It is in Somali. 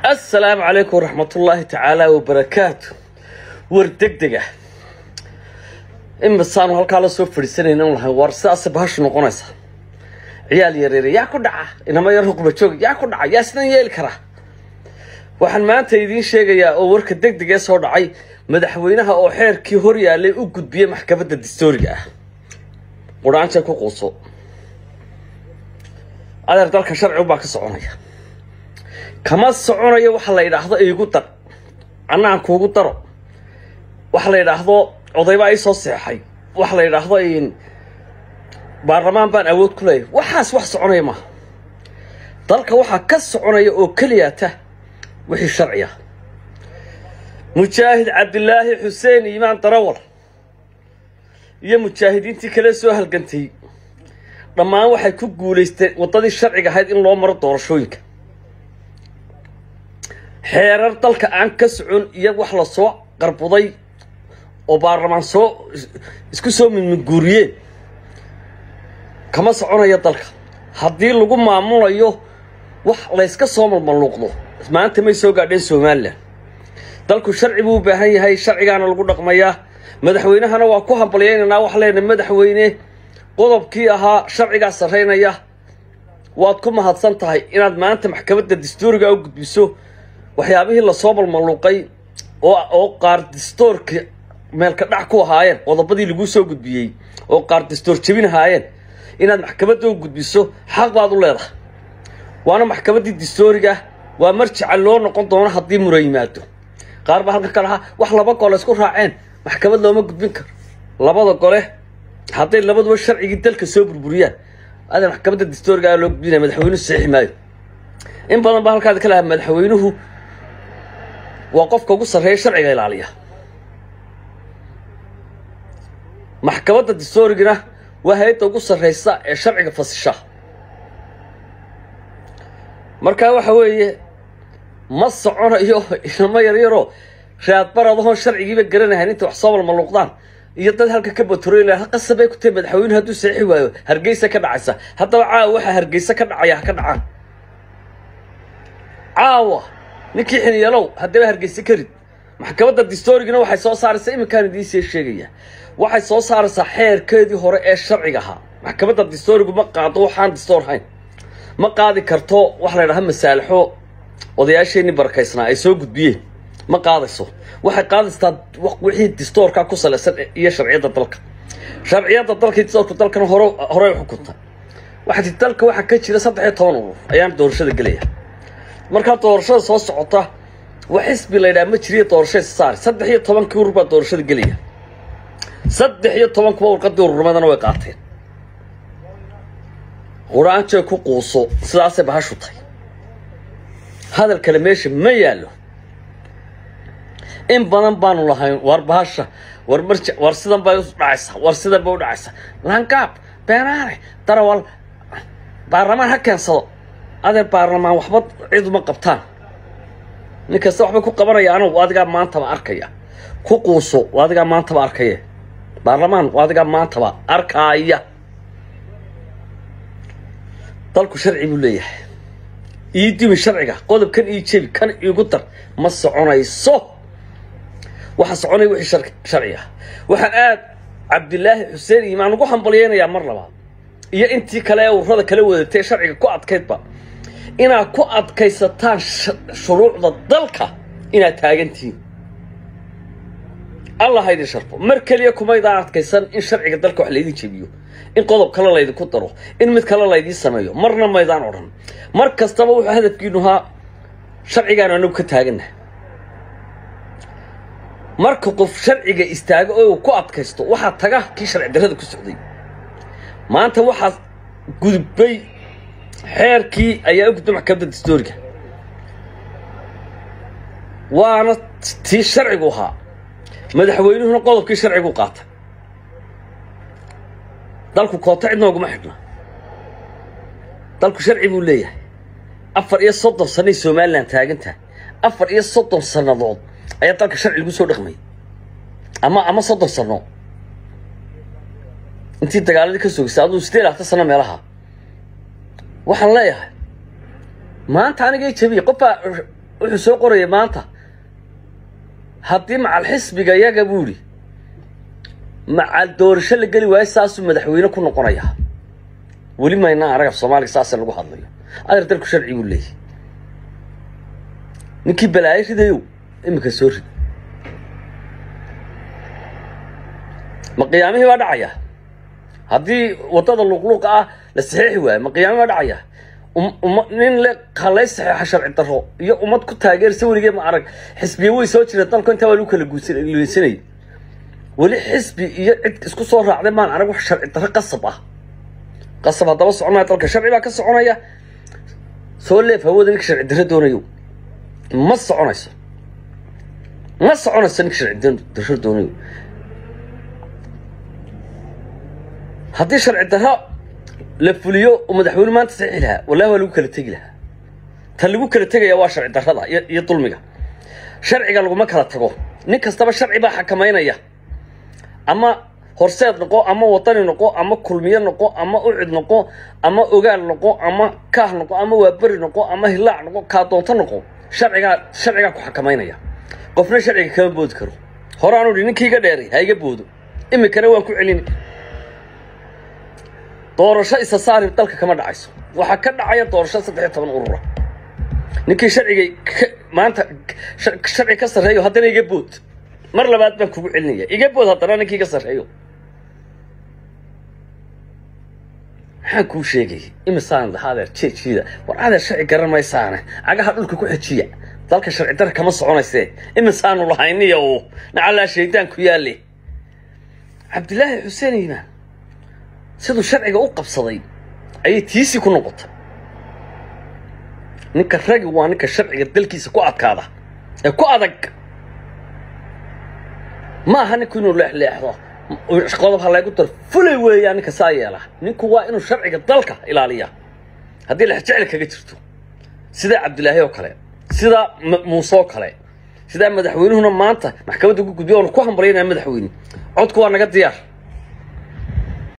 assalaamu calaykum waraxmatullaahi tacaala wabarakaatu war deg deg ah imisaanu halkaa la soo fadhiisanayna n lahay war sidaasa bahashu noqonaysa ciyaal yareere yaa ku dhaca inama yar huqba joog yaa ku dhaca yaa sidan yeeli karaa waxaan maanta idiin sheegayaa oo warka deg deg ee soo dhacay madaxweynaha oo xeerkii hor yaalay u gudbiyey maxkamadda dastooriga ah qudhaanjay ku quuso adeer dalka sharcigu baa ka soconaya kama soconayo waxa la yidhaahdo iigu dar annaan kuugu daro waxa la yidhaahdo odaybaa ii soo seexay waxa la yidhaahdo baarlamaan baan awood ku leeyahay waxaas wax soconaya maaha dalka waxaa ka soconaya oo keliyata wixii sharciya mujaahid cabdilaahi xuseen iimaan darawal iyo mujaahidiintii kale soo halgantay dhammaan waxay ku guulaysteen waddadii sharciga ahayd in loo maro doorashooyinka xeerar dalka aan ka socon iyo wax la soo qarbuday oo baarlamaan soo isku soo midmidguuriyeen kama soconaya dalka haddii lagu maamulayo wax layska soo malmaluuqdo maanta may soo gaadheen somalilan dalku sharci buu u baahan yahay sharcigaana lagu dhaqmayaa madaxweynahana waa ku hambalyaynaynaa wax leenahay madaxweyne qodobkii ahaa sharcigaa sarraynaya waad ku mahadsan tahay inaad maanta maxkamadda dastuuriga u gudbiso waxyaabihii lasoo malmaluuqay oo oo qaar dastoorka meelka dhac ku ahaayeen qodobadii laguu soo gudbiyey oo qaar dastoor jebin ahaayeen inaad maxkamadda u gudbiso xaq baad u leedahay waana maxkamaddii dastooriga waa marjaca loo noqon doono haddii mura yimaado qaar baa halkan ka lahaa wax laba gole isku raaceen maxkamad looma gudbin karo labada gole hadday labaduba sharcigii dalka soo burburiyaan adan maxkamadda dastooriga loo gudbinaya madaxweynuhu saxiixi maayo in badan baa halkaada ka lahaa madaxweynuhu waa qofka ugu sarreeya sharciga ilaaliya maxkamadda dastoorigana waa hay-adda ugu sarreysa ee sharciga fasisha markaa waxa weeye ma soconayo inamo yaryaroo raadbaradahoon sharcigiiba garanahayn intay wax soo malmaluuqdaan iyo dad halka ka batroyla qasabay ku tahay madaxweynuhu hadduu saxiixi waayo hargeysa ka dhacaysa haddaba caawa waxaa hargeysa ka dhacaya ha ka dhacaan caawa ninkii xiniyelow haddaba hargeysa ka rid maxkamadda dastoorigana waxay soo saaraysaa iminkaan idiinsee sheegaya waxay soo saaraysaa xeerkeedii hore ee sharciga ahaa maxkamadda dastoorigu ma qaado waxaan dastoor hayn ma qaadi karto waxa la ydhaha masaalaxo odayaasheenii barakaysnaa ay soo gudbiyeen ma qaadayso waxay qaadaysaa wixii dastoorka ku salaysan iyo sharciyadda dalka sharciyadda dalka dastoorku dalkan hore horey xukunta waxaa dalka waxaa ka jira saddex iyo toban urur ayaan doorashada gelaya markaa doorashada soo socota wax xisbi la ydhaha ma jiriyo doorashada saari saddex iyo tobankii urur baa doorashada gelaya saddex iyo tobankuba warqadii ururnimadana way qaateen qur-aanjay ku quuso sidaasay bahashu tahay hadal kale meesha ma yaallo in badan baanu lahayn war bahasha war marja war sidan bay u dhacaysaa war sidan bay u dhacaysaa langaab beenaane darawal baarlamaan ha keensado adeer baarlamaan waxba cid uma qabtaan nin kasta waxbay ku qabanayaan adigaa maantaba arkaya ku quuso adigaa maantaba arkaya baarlamaan adigaa maantaba arkaaya dalku sharci buu leeyahay ii dimi sharciga qodobkan ii jebi kan iigu dar ma soconayso waxa soconaya wixii sharci ah waxaan aad cabdilaahi xuseen iimaan ugu hambalyaynayaa mar labaad iyo intii kale ee ururada kala wadatay sharciga ku adkaydba inaad ku adkaysataan shuruucda dalka inaad taagantihiin allah haydin sharfo mar keliya kumaydaan adkaysan in sharciga dalka wax laydin jebiyo in qodob kale laydinku daro in mid kale laydiin sameeyo marna maydaan odhan mar kastaba wuxuu hadafkiinu ahaa sharcigaan anagu ka taagannaha marka qof sharciga istaago oo uu ku adkaysto waxaa taga kii sharci darrada ku socday maanta waxaa gudbay xeerkii ayaa u gudbay maxkamadda dastooriga waana tii sharcigu ahaa madaxweynuhuna qodobkii sharcigu qaatay dalku koota cid nooguma xidhna dalku sharci buu leeyahay afar iyo soddon sanay somalilan taagantahay afar iyo soddon sannadood ayaa dalka sharci lagu soo dhaqmayay ama ama soddon sanno intii dagaaladii ka sogaysay aduu sideed labaatan sano meelaha waxaan leeyahay maanta anigay jabiye qofbaa wuxuu soo qoraya maanta haddii macal xisbiga yaga buu idhi macal doorasho la geli waayo saasuu madaxweyne ku noqonaya weli maynaa arag af soomaaliga saasa lagu hadlayo adeer dalku sharci buu leeyahy ninkii balaayo ridayow iminka soo rid ma qiyaamihii baa dhacaya haddii waddada luuqluuqa ah la saxiixi waayo ma qiyaamihii baa dhacaya uma nin le halay saxiixa sharci daro iyo ummad ku taageersa weligee ma arag xisbiya way soo jireen dalku intaa waa lagu kala guuleysanayay weli xisbi iyo cid isku soo raacday maan arag wax sharci darro qasab ah qasab haddaba soconaya dalka sharci baa ka soconaya soo leef hawada ninka sharci darro doonayo ma soconayso ma soconayso ninka sharci darro doonayo haddii sharci darro la fuliyo oo madaxweyne maanta saxiixi lahaa wallahi waa lagu kala tegi lahaa ta lagu kala tegaya waa sharci darrada iyo iyo dulmiga sharciga laguma kala tago nin kastaba sharci baa xakamaynaya ama horseed noqo ama wadani noqo ama kulmiye noqo ama ucid noqo ama ogaal noqo ama kaah noqo ama waaberi noqo ama hilaac noqo kaa doonto noqo sharcigaa sharcigaa ku xakamaynaya qofna sharciga kama boodi karo horaanu idhi ninkii iga dheeray ha iga boodo iminkana waan ku celini doorasho isa saari dalka kama dhacayso waxaa ka dhacaya doorasho saddex iyo toban urura ninkii sharciga maanta sharci ka sarreeyo haddana iga bood mar labaad baan kugu celinaya iga bood haddana ninkii iga sarreeyo maxaan kuu sheegay imisaan lahaa adeer jeejiida war adeer sharci garan maysaane cagaha dhulka ku xejiya dalka sharci dara kama soconaysee imisaanu lahayniya uu nacallaa shaydaan ku yaalle cabdilaahi xuseen iimaan siduu sharciga u qabsaday ayay tiisii ku noqotay ninka ragi waa ninka sharciga dalkiisa ku adkaada ee ku adag ma aha ninku inuu leexleexdo qodob ha laygu daro fulay weeyaa ninka saa yeela ninku waa inuu sharciga dalka ilaaliya haddii lexjecel kaga jirto sidaa cabdilaahi oo kale sidaa muuse oo kale sidaa madaxweynuhuna maanta maxkamadda ku gudbiya oonu ku hambalyaynaya madaxweyne codku waa naga diyaar